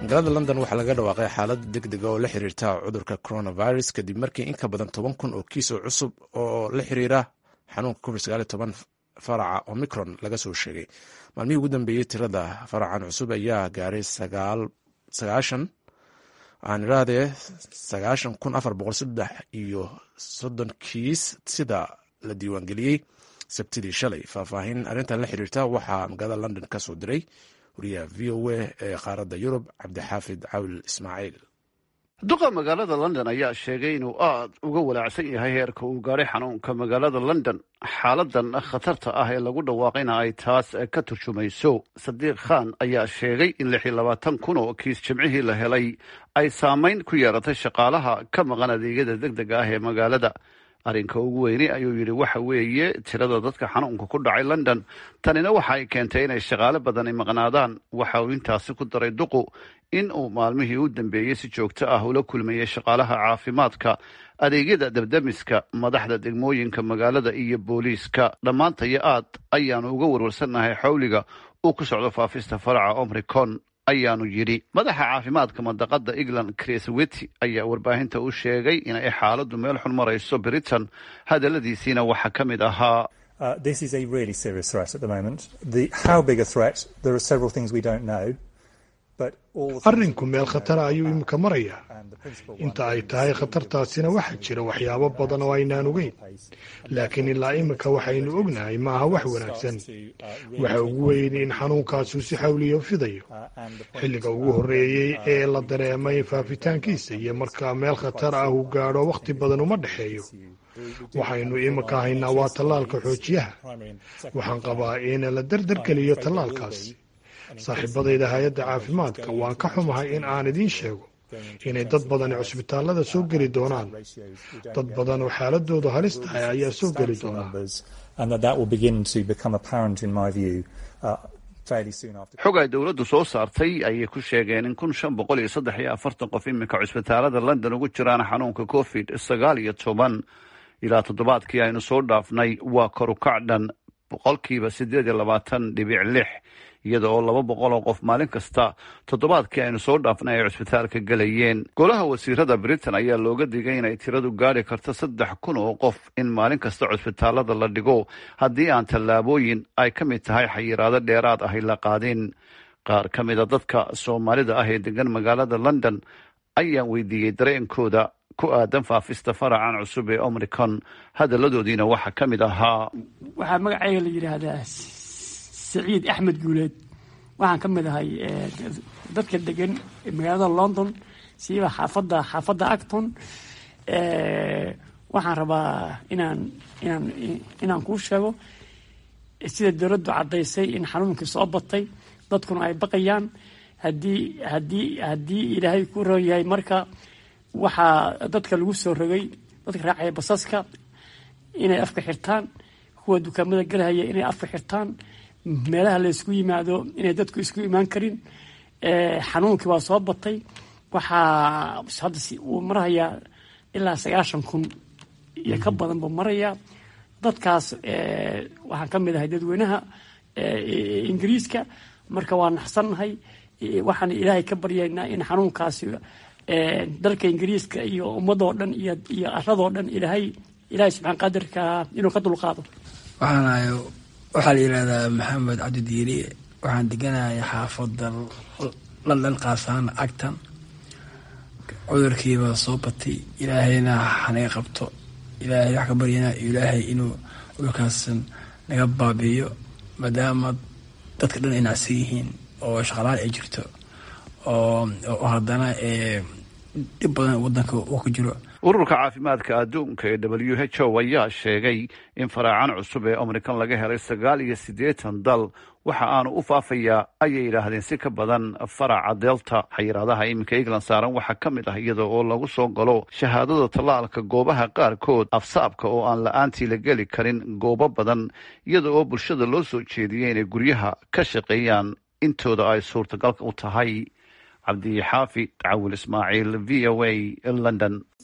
magaalada london waxaa laga dhawaaqay xaalad deg dega oo la xiriirta cudurka coronavirus kadib markii in ka badan toban kun oo kiis oo cusub oo la xiriira xanuunka covid faraca omicron laga soo sheegay maalmihii ugu dambeeyey tirada faracan cusub ayaa gaaray sagaashan aan irahdee sagaashan kun afar boqol saddex iyo soddon kiis sida la diiwaangeliyey sabtidii shalay faahfaahin arrintan la xiriirta waxaa magaalada london ka soo diray wariyaha v o a ee qaaradda yurub cabdixaafid cawil ismaaciil duqa magaalada london ayaa sheegay inuu aad uga walaacsan yahay heerka uu gaadhay xanuunka magaalada london xaaladan khatarta ah ee lagu dhawaaqayna ay taas ka turjumayso sadiiq khan ayaa sheegay in lix iyo labaatan kun oo kiis jimcihii la helay ay saamayn ku yeeratay shaqaalaha ka maqan adeegyada deg dega ah ee magaalada arrinka ugu weyni ayuu yidhi waxa weeye tirada dadka xanuunka ku dhacay london tanina waxa ay keentay inay shaqaale badani maqnaadaan waxa uu intaasi ku daray duqu in uu maalmihii u dambeeyey si joogto ah ula kulmayay shaqaalaha caafimaadka adeegyada dabdamiska madaxda degmooyinka magaalada iyo booliiska dhammaantaya aad ayaanu uga warwarsannahay xawliga uu ku socdo faafista faraca omricon ayaanu yidhi madaxa caafimaadka mandaqada england chris wity ayaa warbaahinta u sheegay inay xaaladdu meel xun marayso britain hadalladiisiina waxaa ka mid ahaa arrinku meel khatara ayuu imika marayaa inta ay tahay khatartaasina waxaa jira waxyaabo badan oo aynaan ogeyn laakiin ilaa imika waxaynu ognahay ma aha wax wanaagsan waxa ugu weyn in xanuunkaasu si xawliya fidayo xilliga ugu horreeyey ee la dareemay faafitaankiisa iyo markaa meel khatar ah uu gaadho wakhti badan uma dhexeeyo waxaynu imika haynaa waa tallaalka xoojiyaha waxaan qabaa in la dardargeliyo tallaalkaasi saaxiibadayda hay-adda caafimaadka waan ka xumahay in aan idiin sheego inay dad badani cusbitaallada soo geli doonaan dad badan oo xaaladoodu halis tahay ayaa soo geli doonaa xog ay dowladdu soo saartay ayay ku sheegeen in kun shan boqol iyo saddex iyo afartan qof iminka cusbitaalada london ugu jiraan xanuunka covid sagaal iyo toban ilaa toddobaadkii aynu soo dhaafnay waa korukac dhan boqolkiiba siddeed iyo labaatan dhibic lix iyada oo laba boqol oo qof maalin kasta toddobaadkii aynu soo dhaafnay ay cusbitaalka gelayeen golaha wasiirada britain ayaa looga digay inay tiradu gaadhi karto saddex kun oo qof in maalin kasta cusbitaalada la dhigo haddii aan tallaabooyin ay ka mid tahay xayiraado dheeraad ahy la qaadin qaar ka mida dadka soomaalida ah ee degan magaalada london ayaan weydiiyey dareenkooda ku aadan faafista faracan cusub ee omricon hadalladoodiina waxaa ka mid ahaa waxaa magacayga la yidhaahdaa saciid axmed guuleed waxaan ka mid ahay dadka degan magaalada london siiba xaafadda xaafadda acton waxaan rabaa inaan inaan inaan kuu sheego sida dowladdu caddaysay in xanuunkii soo batay dadkuna ay baqayaan haddii haddii haddii ilaahay ku roon yahay marka waxaa dadka lagu soo rogay dadka raacaya basaska inay afka xirtaan kuwa dukaamada galahaya inay afka xirtaan meelaha la isku yimaado inay dadku isku imaan karin xanuunkii waa soo batay waxaa hadda uu marahayaa ilaa sagaashan kun iyo ka badan buu marayaa dadkaas waxaan ka mid ahay dadweynaha ingiriiska marka waa naxsannahay waxaan ilaahay ka baryaynaa in xanuunkaasi dalka ingiriiska iyo ummadoo dhan iyo iyo aradoo dhan ilaahay ilaahay subxaan qadirka inuu ka dulqaado waxaan ahay waxaa la yidhahdaa maxamed cabdidiiri waxaan deganahay xaafadda london qaasaan agtan cudurkiiba soo batay ilaahayna hanaga qabto ilaahay wax ka baryana ilaahay inuu cudurkaasan naga baabiiyo maadaama dadka dhan ay nacsan yihiin oo shaqalaan ay jirto oo haddana dhib badan wadanka uu ku jiro ururka caafimaadka adduunka ee w h o ayaa sheegay in faraacan cusub ee omrikan laga helay sagaal iyo siddeetan dal waxa aanu u faafayaa ayay yidhaahdeen si ka badan faraca delta xayiraadaha iminka england saaran waxaa ka mid ah iyada oo lagu soo galo shahaadada tallaalka goobaha qaarkood afsaabka oo aan la-aantii la geli karin goobo badan iyada oo bulshada loo soo jeediyey inay guryaha ka shaqeeyaan intooda ay suurtagalka u tahay cabdi xaafi cawil ismaaciil v o a london